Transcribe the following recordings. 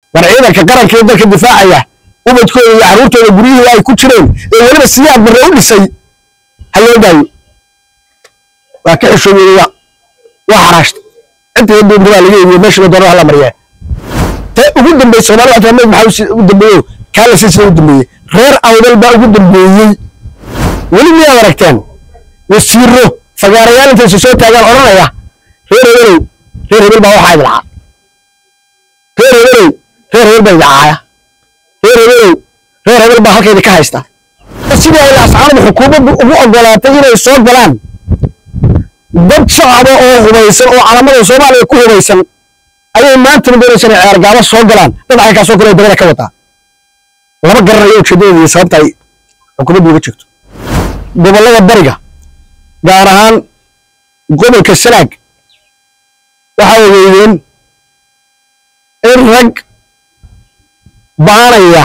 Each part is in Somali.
war ciidanka qaranka ee dalka difaacaya ubadkooda iyo carruurtooda guryihii ay ku jireen ee weliba siyaad barre u dhisay ha loo daayo waa ka xishooyey waa waa xaraashta intii duubta baa laga eegiyey meesha la doono hala mariyaa te ugu dambeeyey soomaali waxaa mid maxaa ugu dambeeyo kaala silsila ugu dambeeyey reer awdal baa ugu dambeeyey weli miyaad aragteen wasiiro fagaarayaal intaysa soo taagaan odhanaya reer hebelow reer hebel baa waxaa idilcaa reer hebelow reer hebel baa idilcaaya reer hebelow reer hebel baa halkaydi ka haysta sidii ay laascaanadu xukuumaddu ugu ogolaatay inay soo galaan dad shacaba oo hubaysan oo calamada soomaaliya ku hubaysan ayay maantana doonaysa inay ceergaabo soo galaan dad caynkaasoo kale dabada ka wataa lama garanayo ujeedadeeda iyo sababta ay xukuumaddu uga jirto gobollada bariga gaar ahaan gobolka sanaag waxaa ogeydeen in rag baanaya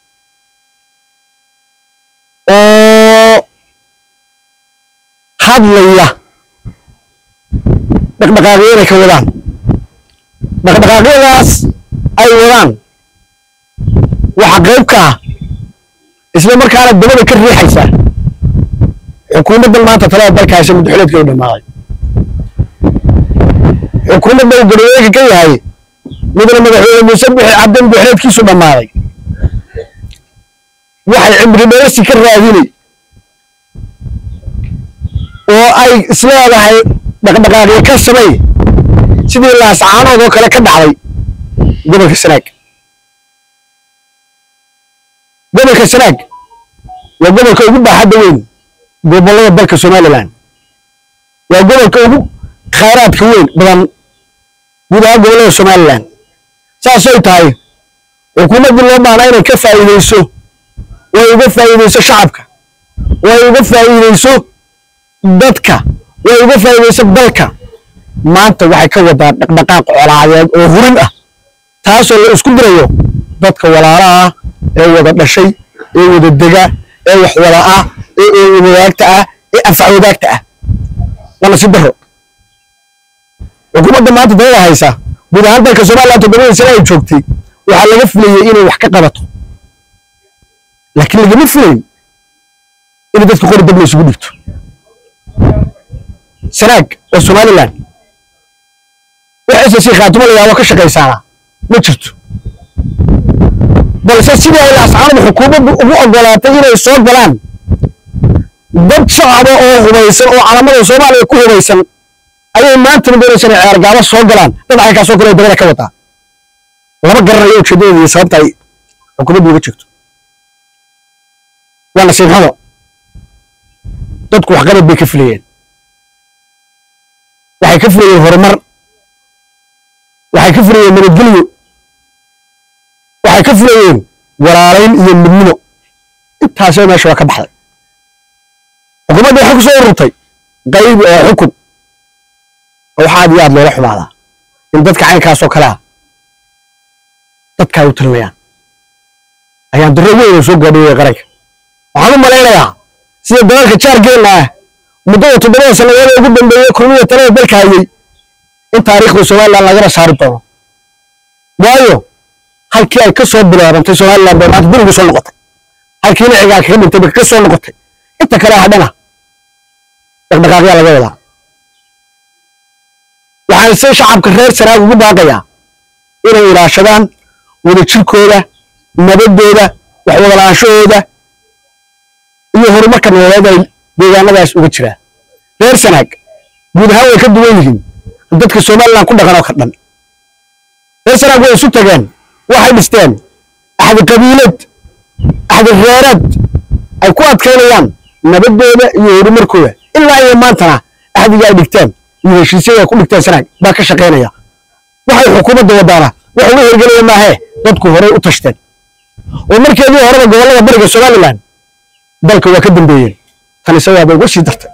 oo hadlaya dhaqdhaqaaqyo inay ka wadaan dhaqdhaqaaqyadaas ay wadaan waxa qayb ka ah isla markaana dabada ka riixaysa xukuumaddan maanta talada dalka haysa muddaxileedka u dhammaaday xukuumadda uu garweega ka yahay midna madaxweyne muuse bixi cabdi muddaxileedkiisu dhammaaday waxay cimri dheersi ka raadinay oo ay isleedahay dhaqdhaqaaqyo ka samay sidii laascaanood oo kale ka dhacday gobolka sanaag gobolka sanaag waa gobolka ugu baaxadda weyn gobollada dalka somalilan waa gobolka ugu khayraadka weyn badan guud ahaan gobollada somalilan saasay tahay xukuumaddii loo baahna inay ka faa'iideyso way uga faa'iideyso shacabka way uga faa'iideyso dadka way uga faa'iideyso dalka maanta waxay ka wadaa dhaqdhaqaaq colaadeed oo hurin ah taasoo la isku dirayo dadka walaalaha ah ee wada dhashay ee wada dega ee wax wada ah ee eewi wadaagta ah ee anfac wadaagta ah waa nasiib daro xukuumadda maanta dalada haysa guud ahaan dalka somaliland toddobadii sane ay joogtay waxaa laga filayey inay wax ka qabato laakiin lagama filayn inay dadka qori dab la isugu dhigto sanaag oo somaliland waxayse si khaatimo la yaabo ka shaqaysaana ma jirto balse sidii ay laascaanadu xukuumaddu ugu ogolaatay inay soo galaan dad shacaba oo hubaysan oo calamada soomaaliya ku hubaysan ayay maantana doonaysa inay ceergaabo soo galaan dad caynkaasoo kale dabada ka wataa lama garanayo ujeedadeeda iyo sababta ay xukuumaddu uga jirto waa nasiib xumo dadku waxqabad bay ka filayeen waxay ka filayeen horumar waxay ka filayeen nabadgelyo waxay ka filayeen walaalayn iyo midnimo intaasoo meesha waa ka baxday xukuumadda waxay ku soo ururtay qayb oo xukun oo waxa aad iyo aad loola xumaadaa in dadka caynkaasoo kale ah dadka ay u tirinayaan ayaan darro weyn oo soo gaadhiyey qaranka waxaan u malaynayaa sida dalalka jaargeenna ah muddada toddobada sannadood ee ugu dambeeyey kulmiya talada dalka hayay in taariikhda somaliland lagana saari doono waayo halkii ay ka soo bilaabantay somaliland bay maanta dib ugu soo noqotay halkiina cigaa kaga dhintay bay ka soo noqotay inta kale hadhana dhaqdhaqaaqyaa laga wadaa waxaan se shacabka reer sanaag ugu baaqayaa inay ilaashadaan wadajirkooda nabadooda waxwadalaanshahooda iyo horumarka nololeed ay deegaanadaas uga jiraan reer sanaag guud ahaan way ka duwan yihiin dadka somaliland ku dhaqan oo ka dhan reer sanaag way isu tageen waxay dhisteen axdi qabiilad axdi reereed ay ku adkaynayaan nabadooda iyo horumarkooda ilaa iyo maantana axdiga ay dhigteen iyo heshiisyada ay ku dhigteen sanaag baa ka shaqaynaya waxay xukuumadda wadaana wax uga hirgelaya maahee dadku horey u tashteen oo markeedii horeba gobollada bariga somaliland dalka waa ka dambeeyeen tan isagaaba uga sii dartay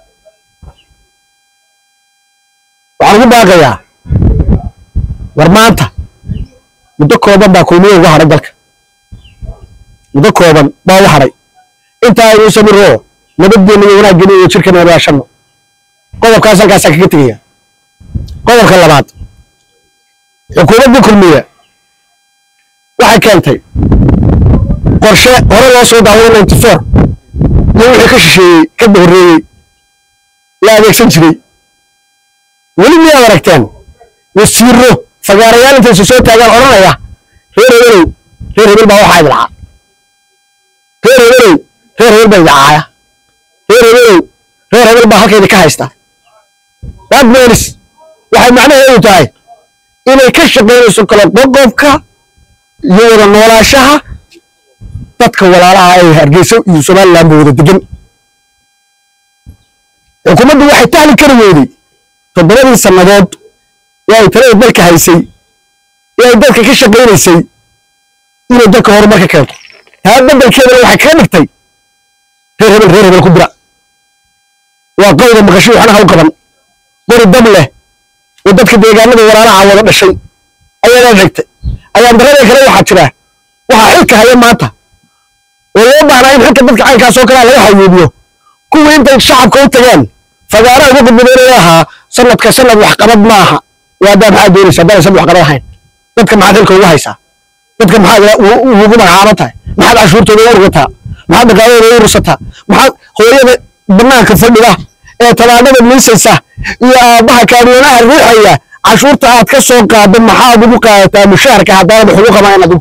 waxaan ugu baaqayaa war maanta muddo kooban baa kulmiye uga hadhay dalka muddo kooban baa uga hadhay intaa aynu samiro nabadgeenna iyo wanaaggeena iyo jirkana wadaashano qodobkaas halkaasaa kaga tegaya qodobka labaad xukuumadda kulmiye waxay keentay qorshe hore loo soo daaway ninety four iyo wixii ka shisheeyey ka horreeyey la adeegsan jiray weli miyaad aragteen wasiiro fagaarayaal intaysu soo taagaan odhanaya reer hebelow reer hebel baa waxaa idilcaa reer hebelow reer hebel baa idicaaya reer hebelow reer hebel baa halkaydi ka haysta that means waxay macnaheedu tahay inay ka shaqaynayso kala qoqobka iyo wada noolaashaha dadka walaalaha ee hargeysa iyo somaliland ba wada degan xukuumaddu waxay tahli kari weyday toddobadii sannadood ee ay talada dalka haysay ee ay dalka ka shaqaynaysay inay dalka horumarka keento taa beddelkeedana waxay kaga dhigtay reer hebel reer hebel ku dira waa qowda maqasho waxna ha u qaban qori dab leh oo dadka deegaanada walaalaha wada dhashay ayaana xigtay ayaan darada kale waxaa jira waxaa xilka haya maanta oo loo baahnaa in xilka dadka caynkaas oo kalea laga hayuubiyo kuwii intay shacabka u tageen fagaaraha ugu gudbadeenaya ahaa sanadka sanad waxqabad ma aha waadaa maxaa doonaysa haddaan sanad waxqabad ahayn dadka maxaad xilka ugu haysaa dadka maxaad ugu magacaaban tahay maxaad cashuurtooda u urgataa maxaad dhaqaaladooda u ursataa maxaad hooyada banaanka fadhida ee tabaanada miisaysa iyo aabbaha kaamiyoonaha riixaya cashuurta aad ka soo qaado maxaad ugu qaadataa mushaharka haddaanad wax ugu qabayn adigu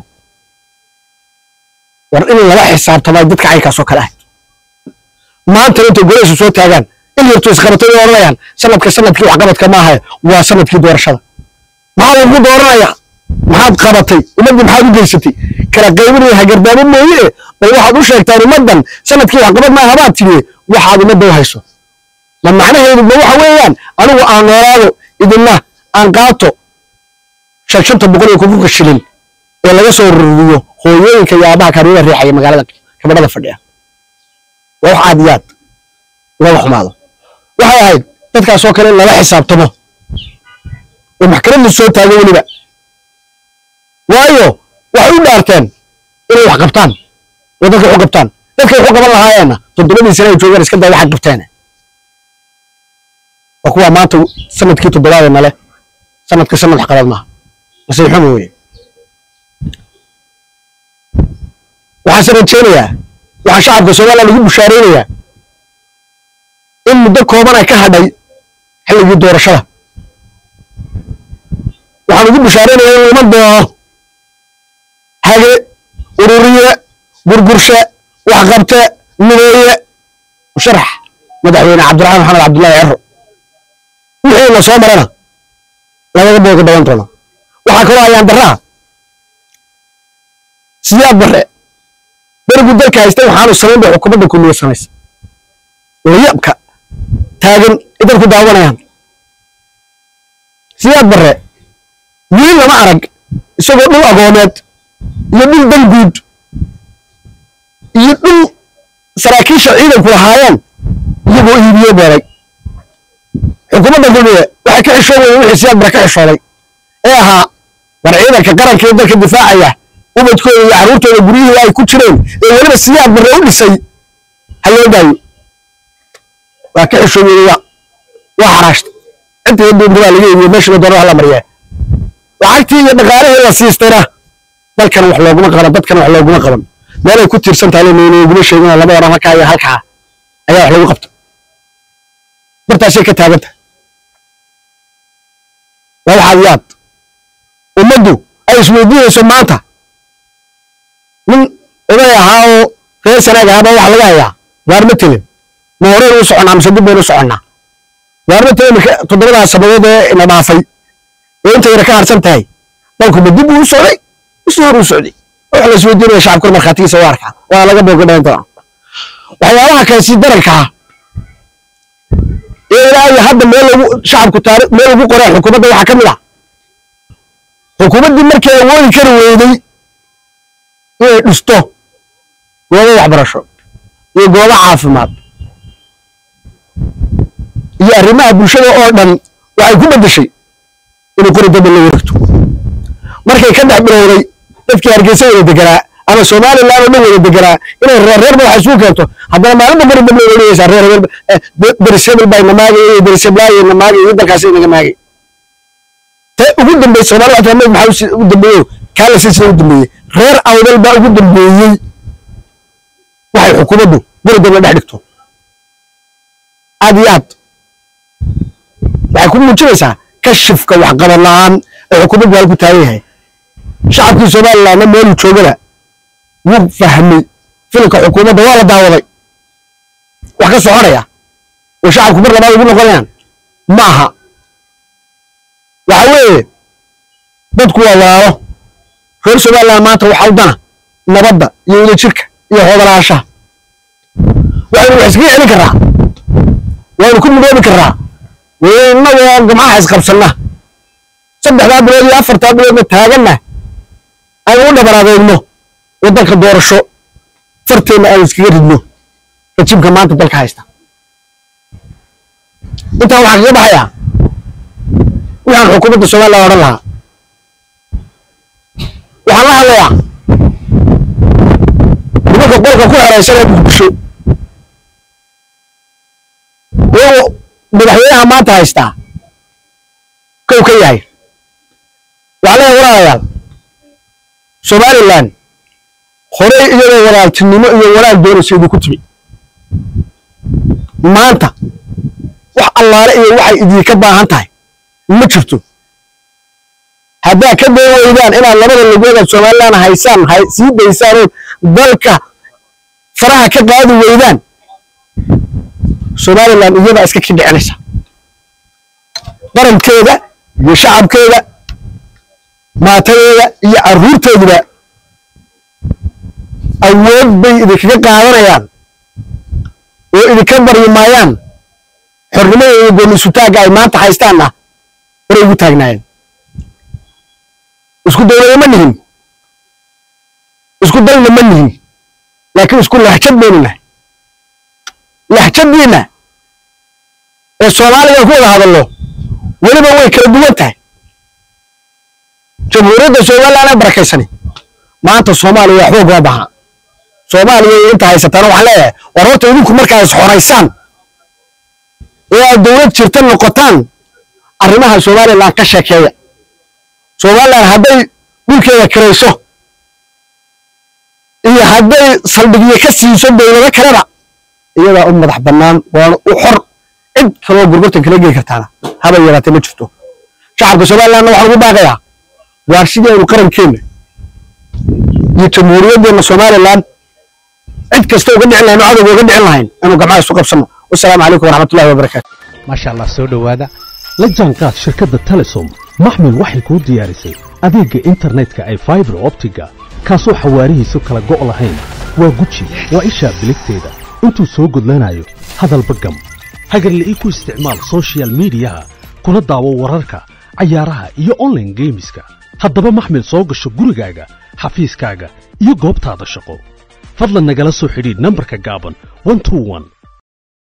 war in lala xisaabtamay dadka caynkaas oo kale ah maantana intay golaysu soo taagaan in yartu isqabatay way odhanayaan sanadka sanadkii waxqabadka maaha waa sanadkii doorashada maxaa lagu dooranaya maxaad qabatay ummaddii maxaad u geysatay kala qaybinaya hagardaamo mooye bal waxaad u sheegtaan ummaddan sanadkii waxqabad maaha baad tidhi waxaad ummadda u hayso ma macnaheedu ma waxa weeyaan anigu aan noolaado idinna aan qaato shan shanta boqol iyo kunkunka shilin ee laga soo ruriyo hooyooyinka iyo aabaha kaamiyada riixaya magaalada kabadhada fadhiya waa wax aad iyo aad looga xumaado waxay ahayd dadkaasoo kale in lala xisaabtamo oo maxkamadda soo taago weliba waayo waxay u dhaarteen inay wax qabtaan oo dadka wax u qabtaan dadkay wax u qaban lahaayeenna toddobadii sane ay joogaan iska daa waxay qabteen waa kuwa maanta sanadkii toddobaadee nale sanadka sanad wax qabad maaha nasiib xumo weye waxaase rajaynayaa waxaa shacabka somaliland ugu bushaaraynayaa in muddo kooban ay ka hadhay xilligii doorashada waxaan ugu bushaaraynayaa in uma doono hage ururiye gurgurshe waxqabte mideeye musharax madaxweyne cabdiraxmaan maxamed cabdullaahi cero wixii la soo marana lagaga booga dhawan doono waxaa kaloo ayaan daraa siyaad bare berigu dalka haystay waxaanu samayn bay xukuumadda kulmiye samaysa layabka taagan ay dadku daawanayaan siyaad bare wiil lama arag isagoo dhul agoomeed iyo dhul danguud iyo dhul saraakiisha ciidanku lahaayeen iyagoo iibiye beeray xukuumadda kulmiye waxay ka xishoobaya wixii siyaad bare ka xishooday ee ahaa war ciidanka qaranka ee dalka difaacaya ubadkooda iyo carruurtooda guryihii ay ku jireen ee weliba siyaad bare u dhisay ha loo daayo waa ka xishoobiyey waa waa xaraashta intii duunta baa laga iibiye meeshiba doona hala mariyaa lacagtii iyo dhaqaalihii la siistayna dalkan wax looguma qaban dadkan wax looguma qaban meelay ku tiirsan tahay nooguma sheegin laba oran halkaa iyo halkaa ayaa wax lagu qabta bartaasay ka taaganta waa waxaad yaad ummaddu ay isweydiinayso maanta nin oday ahaa oo reer sanaag ahaaba waxa laga hayaa waarma telin ma horeen u soconnaa mise dib baynu u soconnaa waarma telin marka toddobadaas sabadood ee ina dhaafay ee inta yara ka harsan tahay dalku ma dib uu u socday mise hor uu socday waxa la isweydiinaya shacabkuna markhaatigiisa waa arkaa waa laga booga dhawan doonaa waxyaabaha kale si daranka ah ee ilaa iyo hadda meel lagu shacabku taari meel lagu qoray xukuumadda waxaa ka mid ah xukuumaddii markii awoodi kari weyday inay dhisto goobo waxbarasho iyo goobo caafimaad iyo arrimaha bulshada oo dhan waxay ku beddeshay inay qori daba la wareegto markay ka dhex bilowday dadkii hargeysa wada deganaa ama somaliland oo dhan wada deganaa inay reer reerba wax isugu keento haddana maalinba qori dab la wareegaysaa reer reer berisebel baa namaagay iyo beriseblaayo namaagay iyo dalkaasi inaga maagay te ugu dambeysay soomaali waxaa maxaa ugu dambeeyo kaa la silsila ugu dambeeyey reer awdal baa ugu dambeeyey waxay xukuumaddu guri dowla dhex dhigto aad iyo aad waxay ku muujinaysaa kashifka waxqabad la'aan ee xukuumaddu halku taagan yahay shacabkii somalilandna meeluu joogana wuu fahmay filimka xukuumadda waa la daawaday wax ka soconaya oo shacabku mar labaad ugu noqonayaan ma aha waxa weeye dadku waa walaalo reer somaliland maanta waxaa u dana nabadda iyo wadajirka iyo hoodalaashaha waxaynu wax iskaga celin karraa waynu ku midoobi karraa innagoo gamcaha isqabsanna saddexdaa bilood iyo afartaa biloodna taaganna aynu u dhabaraadeyno waddanka doorasho farteenna aynu iskaga ridno rajibka maanta dalka haysta intaa waxaa kaga baxayaa waxaan xukuumadda somaliland odhan lahaa waxaan la hadlayaa nimanka qolka ku xeraysan ee muqdisho iyagoo madaxweynaha maanta haystaa kow ka yahay waxaa leeyahay walaalayaal somaliland horey iyadoo walaaltinimo iyo walaal doonaysa idinku timi maanta wax allaale iyo waxay idinka baahan tahay ma jirto haddaad ka day weydaan inaad labada lugoodaad somaliland haysaan sii daysaan oo dalka faraha ka qaadi weydaan somaliland iyadaa iska kidhicinaysa qarankeeda iyo shacabkeeda maatadeeda iyo carruurteeduba awood bay idinkaga qaadanayaan oo idinka baryi maayaan xornimada iyo gooni-sutaagga ay maanta haystaanna horay ugu taagnaayeen isku dowlada ma nihin isku dalna ma nihin laakiin isku lahjad baynu nahay lahjadiinna ee soomaaliga ku wada hadallo weliba way kala duwan tahay jamhuuriyadda somaliland ee barakaysani maanta soomaaliya waxba ugama baha soomaaliya inta haysataana waxaan leeyahay war horta idinku markaa is xoraysaan ee aad dowlad jirta noqotaan arrimaha somaliland ka sheekeeya somaliland hadday dhulkeeda kirayso iyo hadday saldhigyo ka siiso dowlado kaleba iyadaa u madax bannaan waana u xor cid kaloo gurgurtan kala geli kartaana haba yaraatee ma jirto shacabka somalilandna waxaan ugu baaqayaa waar sidii aynu qarankeenna iyo jamhuuriyaddeena somaliland cid kasta uga dhicin lahayn oo cadowga uga dhicin lahayn inuu gamcaha isu qabsanno wasalaamu calaykum waraxmatullahi wabarakaatu maasha allah soo dhowaada la jaanqaad shirkadda telesom maxmil waxay kuu diyaarisay adeegga internetka ay faibar optiga kaasoo xawaarihiisu kala go' lahayn waa guji waa ishaa biligteeda intuu soo gudlanayo hadalba gam hagarla'ii ku isticmaal soshiyal miidiyaha kuna daawo wararka cayaaraha iyo onlaine geemiska haddaba maxmil soo gasho gurigaaga xafiiskaaga iyo goobtaada shaqo fadlan nagala soo xidhiidh nambarka gaaban